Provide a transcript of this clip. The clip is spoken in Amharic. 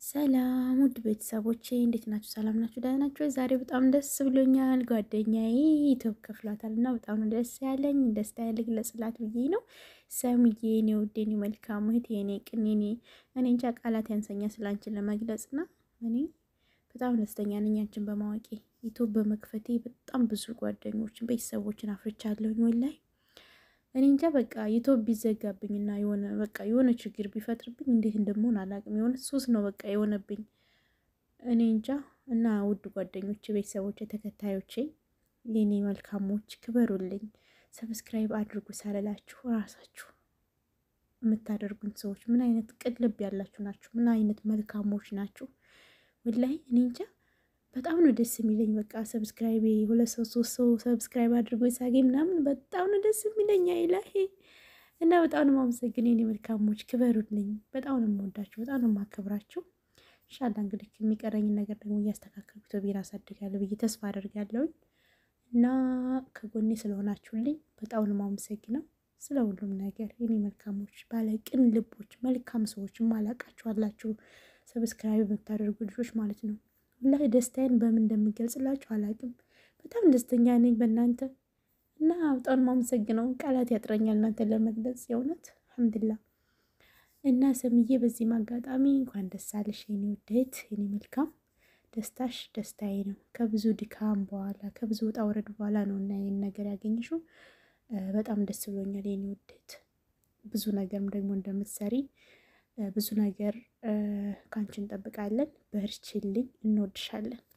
ሰላም ውድ ቤተሰቦቼ እንዴት ናችሁ? ሰላም ናችሁ? ደህና ናችሁ? ዛሬ በጣም ደስ ብሎኛል። ጓደኛዬ ዩቲዩብ ከፍሏታል እና በጣም ነው ደስ ያለኝ። ደስታ ልግለጽላት ብዬ ነው። ሰምዬ የኔ ውድ የኔ መልካም እህት የኔ ቅን የኔ እኔ እንጃ ቃላት ያንሰኛ ስላንችን ለመግለጽ እና እኔ በጣም ደስተኛ ነኝ አንቺን በማወቄ ዩቲዩብ በመክፈቴ በጣም ብዙ ጓደኞችን ቤተሰቦችን አፍርቻለሁኝ ወላሂ እኔ እንጃ በቃ ዩቲዩብ ቢዘጋብኝና የሆነ በቃ የሆነ ችግር ቢፈጥርብኝ እንዴት እንደምሆን አላውቅም። የሆነ ሱስ ነው በቃ የሆነብኝ። እኔ እንጃ እና ውድ ጓደኞች፣ ቤተሰቦች፣ ተከታዮቼ የኔ መልካሞች ክበሩልኝ፣ ሰብስክራይብ አድርጉ ሳልላችሁ ራሳችሁ የምታደርጉን ሰዎች ምን አይነት ቅልብ ያላችሁ ናችሁ? ምን አይነት መልካሞች ናችሁ? ወላሂ እኔ እንጃ በጣም ነው ደስ የሚለኝ። በቃ ሰብስክራይብ ሁለት ሰው ሶስት ሰው ሰብስክራይብ አድርጎ ሳገኝ ምናምን በጣም ነው ደስ የሚለኝ። አይላሄ እና በጣም ነው የማመሰግን የኔ መልካሞች፣ ክበሩልኝ። በጣም ነው የምወዳችሁ፣ በጣም ነው የማከብራችሁ። ኢንሻላህ እንግዲህ የሚቀረኝን ነገር ደግሞ እያስተካከልኩ ቶቤን አሳድጋለሁ ብዬ ተስፋ አደርጋለሁኝ እና ከጎኔ ስለሆናችሁልኝ በጣም ነው የማመሰግነው ስለ ሁሉም ነገር የኔ መልካሞች፣ ባለ ቅን ልቦች፣ መልካም ሰዎች ማላቃችሁ አላችሁ ሰብስክራይብ የምታደርጉ ልጆች ማለት ነው ላይ ደስታዬን በምን እንደምገልጽላችሁ አላውቅም። በጣም ደስተኛ ነኝ በእናንተ እና በጣም ማመሰግነው ቃላት ያጥረኛል እናንተን ለመግለጽ የእውነት አልሐምዱላ። እና ሰምዬ በዚህም አጋጣሚ እንኳን ደስ አለሽ የኔ ውደት የኔ መልካም ደስታሽ ደስታዬ ነው። ከብዙ ድካም በኋላ ከብዙ ውጣ ውረድ በኋላ ነው እና ይህን ነገር ያገኘሽው በጣም ደስ ብሎኛል የኔ ውደት። ብዙ ነገርም ደግሞ እንደምትሰሪ ብዙ ነገር ከአንቺ እንጠብቃለን። በርችልኝ፣ እንወድሻለን።